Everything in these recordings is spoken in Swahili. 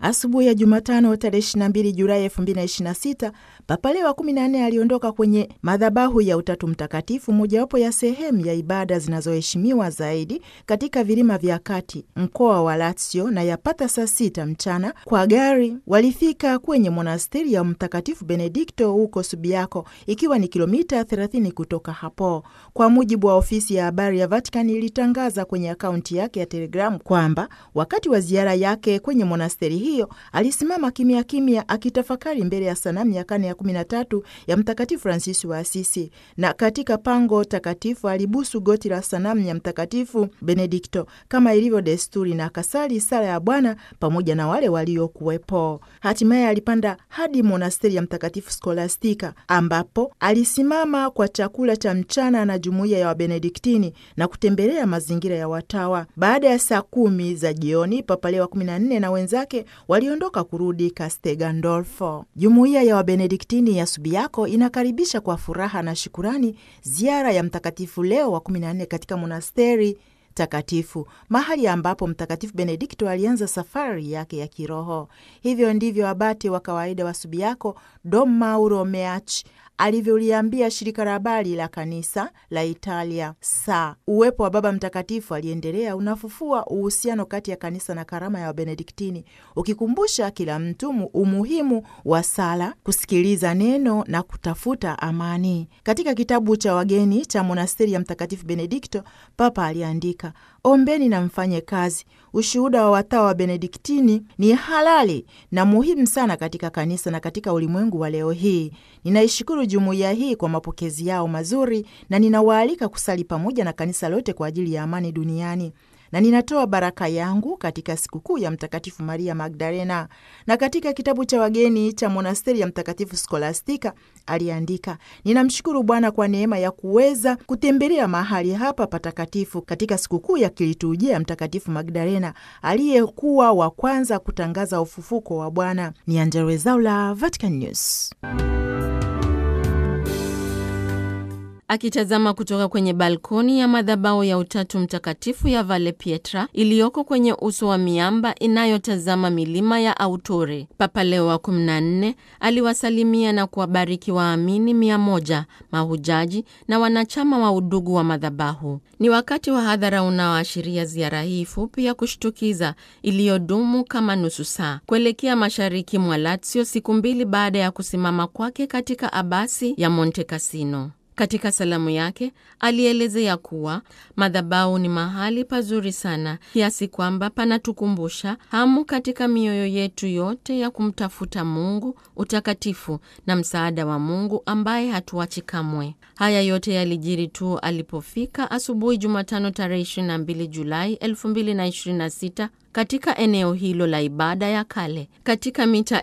Asubuhi ya Jumatano tarehe 22 Julai 2026 Papa Leo wa 14 aliondoka kwenye madhabahu ya Utatu Mtakatifu, mojawapo ya sehemu ya ibada zinazoheshimiwa zaidi katika vilima vya kati mkoa wa Lazio, na yapata saa sita mchana kwa gari walifika kwenye monasteri ya Mtakatifu Benedikto huko Subiaco, ikiwa ni kilomita 30 kutoka hapo. Kwa mujibu wa ofisi ya habari ya Vatican ilitangaza kwenye akaunti yake ya Telegramu kwamba wakati wa ziara yake kwenye monasteri hiyo alisimama kimya kimya akitafakari mbele ya sanamu ya karne ya 13 ya Mtakatifu Fransisi wa Asisi, na katika pango takatifu alibusu goti la sanamu ya Mtakatifu Benedikto kama ilivyo desturi, na akasali sala ya Bwana pamoja na wale waliokuwepo. Hatimaye alipanda hadi monasteri ya Mtakatifu Skolastika ambapo alisimama kwa chakula cha mchana na jumuiya ya Wabenediktini na kutembelea mazingira ya watawa. Baada ya saa kumi za jioni, Papa Leo wa 14 na wenzake waliondoka kurudi Castel Gandolfo. Jumuiya ya Wabenediktini ya Subiaco inakaribisha kwa furaha na shukurani ziara ya Mtakatifu Leo wa 14 katika monasteri takatifu mahali ambapo Mtakatifu Benedikto alianza safari yake ya kiroho. Hivyo ndivyo abate wa kawaida wa Subiaco Dom Mauro Meachi alivyoliambia shirika la habari la kanisa la Italia saa uwepo wa Baba Mtakatifu aliendelea unafufua uhusiano kati ya kanisa na karama ya Wabenediktini, ukikumbusha kila mtu umuhimu wa sala, kusikiliza neno na kutafuta amani. Katika kitabu cha wageni cha monasteri ya Mtakatifu Benedikto, Papa aliandika Ombeni na mfanye kazi. Ushuhuda wa watawa wa Benediktini ni halali na muhimu sana katika kanisa na katika ulimwengu wa leo hii. Ninaishukuru jumuiya hii kwa mapokezi yao mazuri na ninawaalika kusali pamoja na kanisa lote kwa ajili ya amani duniani na ninatoa baraka yangu katika sikukuu ya Mtakatifu Maria Magdalena. Na katika kitabu cha wageni cha monasteri ya Mtakatifu Skolastika aliandika, ninamshukuru Bwana kwa neema ya kuweza kutembelea mahali hapa patakatifu katika sikukuu ya kiliturujia ya Mtakatifu Magdalena aliyekuwa wa kwanza kutangaza ufufuko wa Bwana. Ni Angella Rwezaula, Vatican News. Akitazama kutoka kwenye balkoni ya madhabahu ya Utatu Mtakatifu ya Valle Pietra iliyoko kwenye uso wa miamba inayotazama milima ya Autore, Papa Leo wa 14 aliwasalimia na kuwabariki waamini mia moja, mahujaji na wanachama wa udugu wa madhabahu. Ni wakati wa hadhara unaoashiria ziara hii fupi ya kushtukiza iliyodumu kama nusu saa kuelekea mashariki mwa Lazio, siku mbili baada ya kusimama kwake katika abasi ya Monte Cassino. Katika salamu yake alielezea kuwa madhabahu ni mahali pazuri sana kiasi kwamba panatukumbusha hamu katika mioyo yetu yote ya kumtafuta Mungu, utakatifu na msaada wa Mungu ambaye hatuachi kamwe. Haya yote yalijiri tu alipofika asubuhi Jumatano tarehe 22 Julai 2026 katika eneo hilo la ibada ya kale katika mita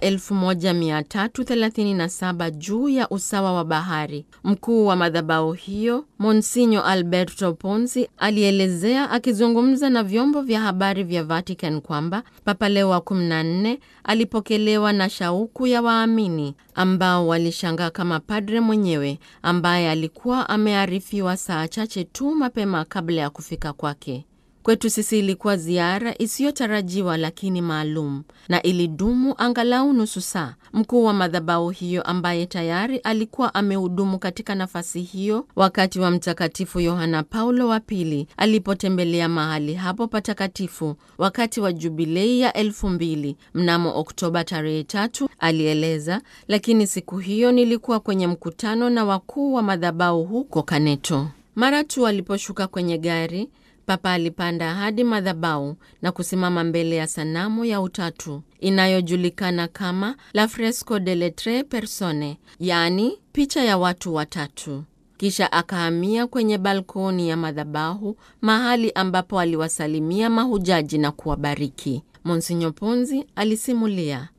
1337 juu ya usawa wa bahari. Mkuu wa madhabahu hiyo Monsinyo Alberto Ponzi alielezea akizungumza na vyombo vya habari vya Vatican kwamba Papa Leo wa 14 alipokelewa na shauku ya waamini ambao walishangaa kama padre mwenyewe ambaye alikuwa amearifiwa saa chache tu mapema kabla ya kufika kwake. Kwetu sisi ilikuwa ziara isiyotarajiwa lakini maalum na ilidumu angalau nusu saa. Mkuu wa madhabahu hiyo ambaye tayari alikuwa amehudumu katika nafasi hiyo wakati wa Mtakatifu Yohana Paulo wa Pili alipotembelea mahali hapo patakatifu wakati wa jubilei ya elfu mbili mnamo Oktoba tarehe tatu, alieleza, lakini siku hiyo nilikuwa kwenye mkutano na wakuu wa madhabahu huko Kaneto. Mara tu aliposhuka kwenye gari Papa alipanda hadi madhabahu na kusimama mbele ya sanamu ya Utatu inayojulikana kama La Fresco delle Tre Persone, yaani picha ya watu watatu. Kisha akahamia kwenye balkoni ya madhabahu, mahali ambapo aliwasalimia mahujaji na kuwabariki. Monsinyo Ponzi alisimulia